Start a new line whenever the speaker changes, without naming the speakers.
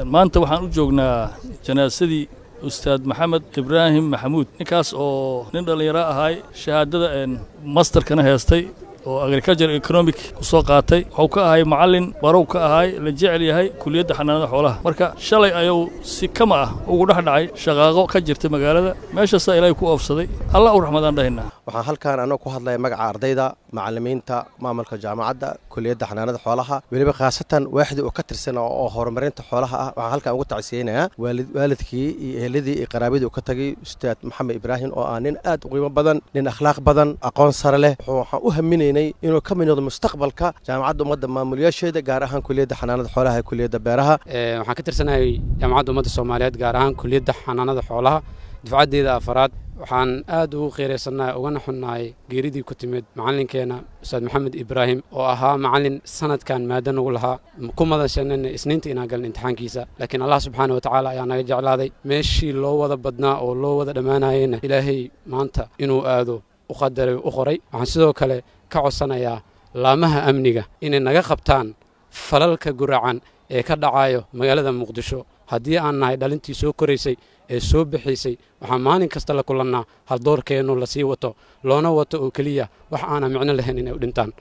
maanta waxaan u joognaa janaasadii ustaad maxamed ibraahim maxamuud ninkaas oo nin dhallinyaro ahaay shahaadada masterkana heestay oo agriculture economic ku soo qaatay wuxuu ka ahay macallin barow ka ahay la jecel yahay kuliyadda xanaanada xoolaha marka shalay ayuu si kama ah ugu dhex dhacay shaqaaqo ka jirta magaalada meeshaasaa ilaahay ku oofsaday allah u raxmadaan dhahaynaa
waxaan halkaan annagu ku hadlaya magaca ardayda macallimiinta maamulka jaamacadda kuliyadda xanaanada xoolaha weliba khaasatan waaxdii uu ka tirsan oo horumarinta xoolaha ah waxaan halkaan ugu tacsiyeynayaa waalidkii iyo eheladii iyo qaraabadii uu ka tagay ustaad maxamed ibraahim oo ah nin aad u qiimo badan nin akhlaaq badan aqoon sare leh waxaan u haminaynay inuu ka mid noqdo mustaqbalka jaamacadda ummadda maamulyaasheeda gaar ahaan kuliyadda xanaanada xoolaha ee kuliyadda beeraha
waxaan ka tirsanahay jaamacadda ummadda soomaaliyeed gaar ahaan kuliyadda xanaanada xoolaha dufcaddeeda afaraad waxaan aad ugu qiiraysannahay ugana xunnahay geeridii ku timid macallinkeenna ustaad maxamed ibraahim oo ahaa macallin sanadkan maado nagu lahaa ku madashanana isniinta inaan galin imtixaankiisa laakiin allah subxaana wa tacaala ayaa naga jeclaaday meeshii loo wada badnaa oo loo wada dhammaanayeyna ilaahay maanta inuu aado u qadaray u qoray waxaan sidoo kale ka codsanayaa laamaha amniga inay naga qabtaan falalka guracan ee ka dhacayo magaalada muqdisho haddii aan nahay dhalintii soo koraysay ee soo bixiysay waxaan maalin kasta la kulannaa haldoorkeennu lasii wato loona wato oo keliya wax aanan micno lahayn inay u dhintaan